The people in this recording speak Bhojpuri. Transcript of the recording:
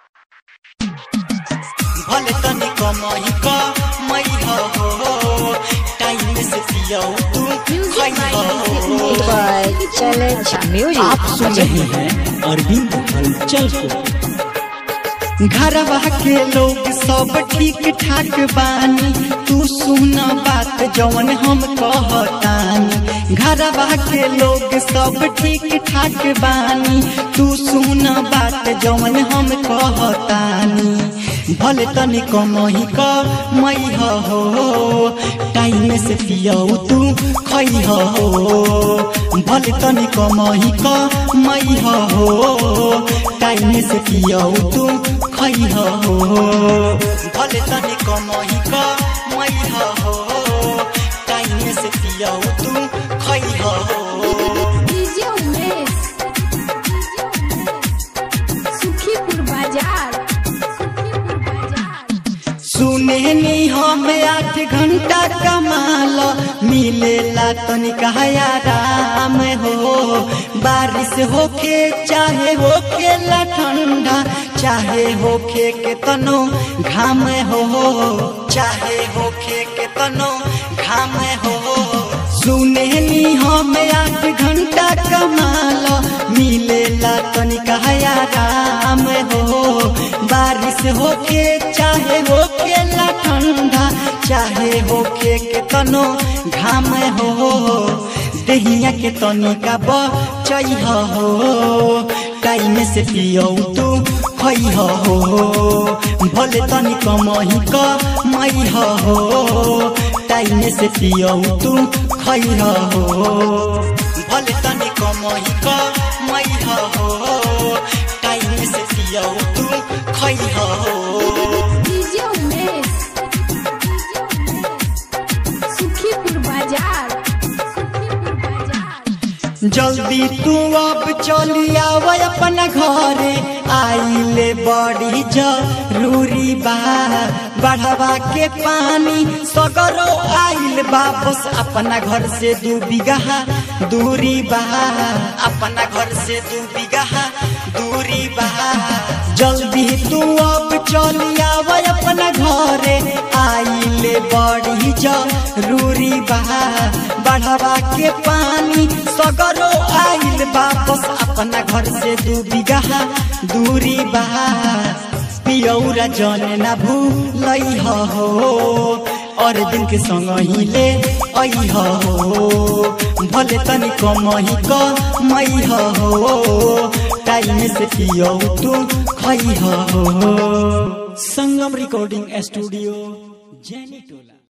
भले तनी कमाई का मई हो टाइम से पियो तू खाई हो पर चले म्यूजिक आप सुन रहे हैं अरविंद हलचल को घरवा के लोग सब ठीक ठाक बानी तू सुन बात जवन हम कहतानी घरवा के लोग सब ठीक ठाक बानी तू सुन बात जवन हम कहतानी भले तनी कमही क मई हो टाइम से पियो तू खई हो भले तनी कमही क मई हो टाइम से पियो तू खई हो भले तनी कमही क मई हो टाइम से पियो तू खई हो डीजे उमेश सुखीपुर बाजार सुखीपुर बाजार सुने नी हम आठ घंटा कमाल मिलेला तनिका आराम हो बारिश होके चाहे होके ला ठंडा चाहे होके के तनो घाम हो चाहे होके के तनो घाम हो सुने नी हम आठ घंटा कमाल मिलेला तनिका आराम हो बारिश होके चाहे होके ला ठंडा चाहे होके के तनो घाम हो दहिया के तनिका बचई हो टाइम से पियो तू खई हो भले तनी कमही क मई हो टाइम से पियो तू खई हो भले तनी कमही क मई हो टाइम से पियो तू खई हो डीजे उमेश सुखीपुर बाजार सुखीपुर बाजार जल्दी तू अब चली आव अपना घरे आइले बड़ी जरूरी बा बढ़वा के पानी सगरो आइल बा बस अपना घर से दू बीघा दूरी बा अपना घर से दू बीघा दूरी बा जल्दी तू अब चली आव अपना घरे आइले बड़ी जरूरी बा बढ़वा के पानी सगरो आइल बा बस अपना घर से दू बीघा दूरी बा पियौरा जन ना भूलई हो और दिन के संग ही ले आई हो भले तनी कमही क मई हो टाइम से पियो तू खई हो संगम रिकॉर्डिंग स्टूडियो जैनी टोला